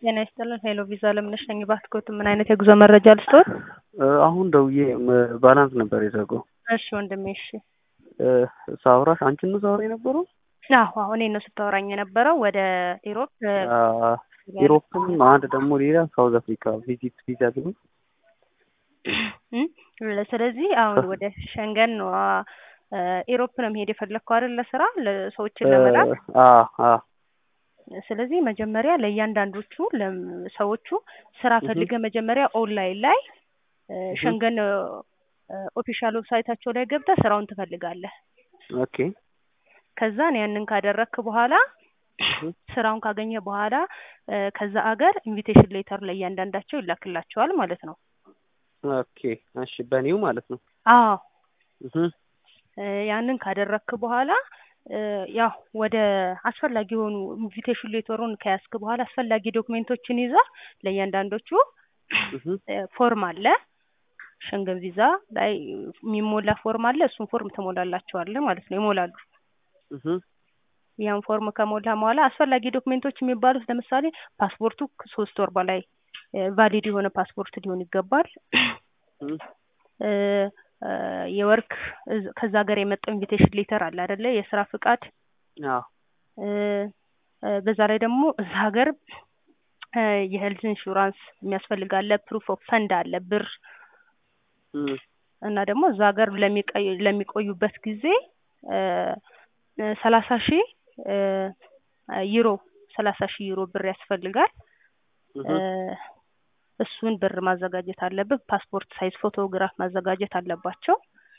ጤና ይስጥልን። ሄሎ ቪዛ ለምነሽ ነኝ። ባስኮት ምን አይነት የጉዞ መረጃ ልስጥዎት? አሁን ደውዬ ባላንስ ነበር የዘጋው። እሺ ወንድሜ፣ እሺ ሳውራሽ አንቺን ነው ሳውራ የነበረው? አዎ አሁን ነው ስታወራኝ የነበረው ወደ ኢሮፕ ኢሮፕም አንድ ደግሞ ሌላ ሳውዝ አፍሪካ ቪዚት ቪዛ ግን ስለዚህ አሁን ወደ ሸንገን ነው ኢሮፕ ነው መሄድ የፈለግከው አይደል? ለስራ ለሰዎችን ለመላክ ስለዚህ መጀመሪያ ለእያንዳንዶቹ ሰዎቹ ስራ ፈልገ መጀመሪያ ኦንላይን ላይ ሸንገን ኦፊሻል ዌብሳይታቸው ላይ ገብተህ ስራውን ትፈልጋለህ። ኦኬ ከዛን ያንን ካደረግክ በኋላ ስራውን ካገኘ በኋላ ከዛ አገር ኢንቪቴሽን ሌተር ለእያንዳንዳቸው ይላክላቸዋል ማለት ነው። ኦኬ እሺ፣ በኒው ማለት ነው። አዎ ያንን ካደረግክ በኋላ ያው ወደ አስፈላጊ የሆኑ ኢንቪቴሽን ሌተሩን ከያዝክ በኋላ አስፈላጊ ዶክሜንቶችን ይዛ ለእያንዳንዶቹ ፎርም አለ ሸንገን ቪዛ ላይ የሚሞላ ፎርም አለ። እሱን ፎርም ትሞላላቸዋለህ ማለት ነው። ይሞላሉ። ያን ፎርም ከሞላ በኋላ አስፈላጊ ዶክሜንቶች የሚባሉት ለምሳሌ ፓስፖርቱ ሶስት ወር በላይ ቫሊድ የሆነ ፓስፖርት ሊሆን ይገባል። የወርክ ከዛ ሀገር የመጣው ኢንቪቴሽን ሌተር አለ አይደለ? የስራ ፍቃድ። በዛ ላይ ደግሞ እዛ ሀገር የሄልዝ ኢንሹራንስ የሚያስፈልጋለ፣ ፕሩፍ ኦፍ ፈንድ አለ ብር እና ደግሞ እዛ ሀገር ለሚቆዩበት ጊዜ ሰላሳ ሺህ ዩሮ ሰላሳ ሺህ ዩሮ ብር ያስፈልጋል። እሱን ብር ማዘጋጀት አለብህ። ፓስፖርት ሳይዝ ፎቶግራፍ ማዘጋጀት አለባቸው።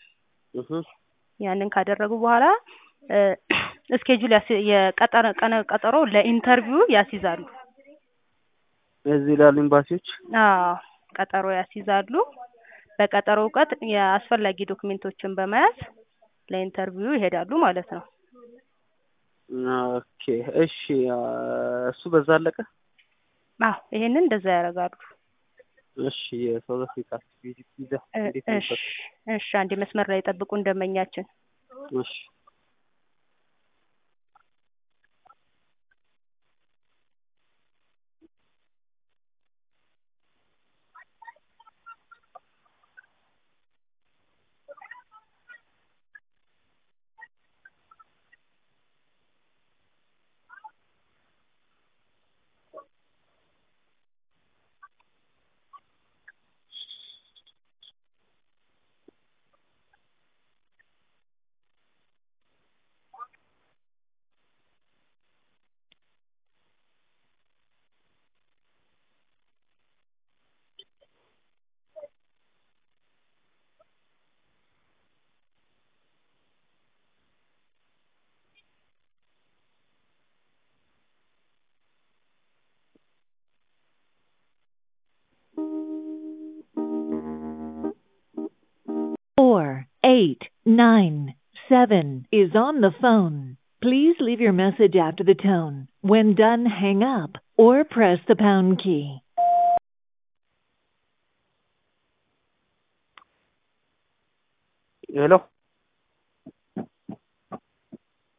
ያንን ካደረጉ በኋላ እስኬጁል የቀጠሮ ቀነ ቀጠሮ ለኢንተርቪው ያስይዛሉ። እዚህ ላሉ ኤምባሲዎች አዎ ቀጠሮ ያስይዛሉ። በቀጠሮው ቀን የአስፈላጊ ዶክሜንቶችን በመያዝ ለኢንተርቪው ይሄዳሉ ማለት ነው። ኦኬ እሺ፣ እሱ በዛ አለቀ። አዎ ይሄንን እንደዛ ያደርጋሉ። እሺ የሳውዝ አፍሪካ ቪዚት ቪዛ እንዴት ነበር? እሺ አንድ መስመር ላይ ጠብቁ እንደመኛችን። እሺ four eight nine seven is on the phone. Please leave your message after the tone. When done, hang up or press the pound key. ሄሎ